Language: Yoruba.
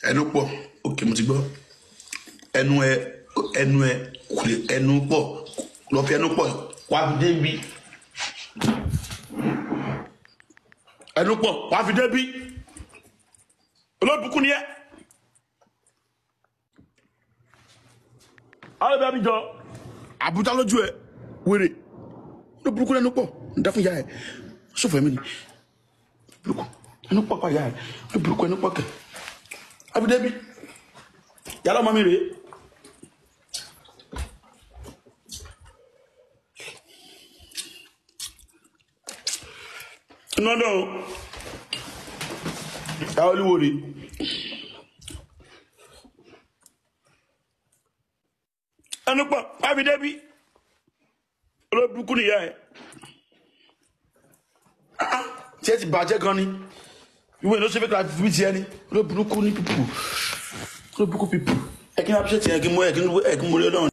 ẹnu pọ̀ òkè mo ti gbọ́ ẹnu ẹ ẹnu ẹ kò lè ẹnu pọ̀ lọ fi ẹnu pọ̀ wá fi débi ẹnu pọ̀ wá fi débi olóbùkún ni ẹ. àwọn ẹbí abijọ àbújá lójú ẹ wèrè olóbùkún ẹnu pọ̀ ń dá fún ìyá ẹ sọfọ ẹmí ni olóbùkún ẹnu pọ̀ pa ìyá ẹ olóbùkún ẹnu pọ̀ kẹ àfi débi yàrá ọmọ mi rèé. nọ́dọ̀ ẹ olúwo rèé. ẹnu pọ̀ àfi débi olóbùkún nìyá ẹ tí ẹ ti bàjẹ́ gan ni ìwé ló ṣe fẹ́ ká fi tiẹ̀ ni olóbùkún ní pípù olóbùkún pípù ẹ kí n appreciate yẹn kí n mú ẹ kí n mú ẹ kí n mú ẹ lọ́rùn.